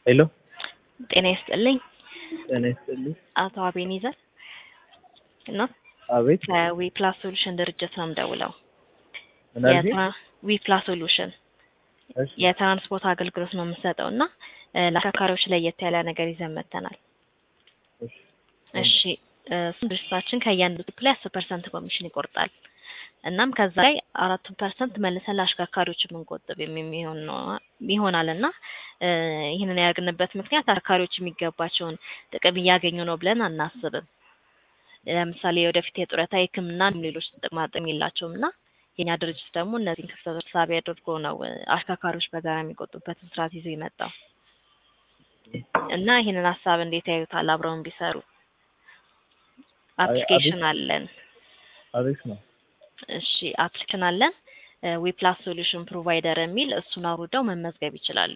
ሄሎ ጤና ይስጥልኝ ጤና ይስጥልኝ። አቶ አቤኔዘር እና አቤት ከዊ ፕላስ ሶሉሽን ድርጅት ነው የምደውለው። ምን አልሽኝ? ዊ ፕላስ ሶሉሽን እሺ የትራንስፖርት አገልግሎት ነው የምንሰጠው እና እ ለአሽከርካሪዎች ለየት ያለ ነገር ይዘን መጥተናል። እሺ እሺ እ እሱም ድርጅታችን ከእያንዳንዱ ትሪፕ ላይ አስር ፐርሰንት ኮሚሽን ይቆርጣል። እናም ከዛ ላይ አራቱን ፐርሰንት መልሰን ለአሽከርካሪዎች የምንቆጥብ የሚሆን ነው ይሆናል እና እ ይህንን ያደርግንበት ምክንያት አሽከርካሪዎች የሚገባቸውን ጥቅም እያገኙ ነው ብለን አናስብም። ለምሳሌ ወደፊት የጡረታ የሕክምና ሌሎች ጥቅማ ጥቅም የላቸውም እና የኛ ድርጅት ደግሞ እነዚህን ክፍተቶች ሳቢ አድርጎ ነው እ አሽከርካሪዎች በጋራ የሚቆጡበትን ስርዓት ይዞ የመጣው እና ይህንን ሀሳብ እንዴት ያዩታል? አብረውን ቢሰሩ አፕሊኬሽን አለን። አሪፍ ነው። እሺ አፕሊኬሽን አለን ዊፕላስ ሶሉሽን ፕሮቫይደር የሚል እሱን አውርደው መመዝገብ ይችላሉ።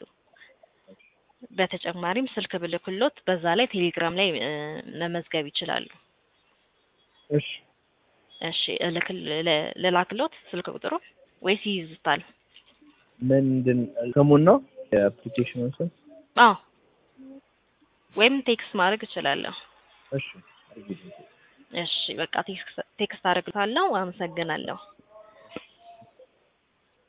በተጨማሪም ስልክ ብልክሎት በዛ ላይ ቴሌግራም ላይ እ መመዝገብ ይችላሉ። እሺ እሺ እልክል ል- ልላክሎት ስልክ ቁጥሩ ወይስ ይይዙታል? ምንድን ስሙን ነው የአፕሊኬሽኑን ስም? አዎ ወይም ቴክስት ማድረግ እችላለሁ። እሺ አድርጊልኝ። እሺ በቃ ቴክስት ቴክስት አደርግልሃለሁ። አመሰግናለሁ።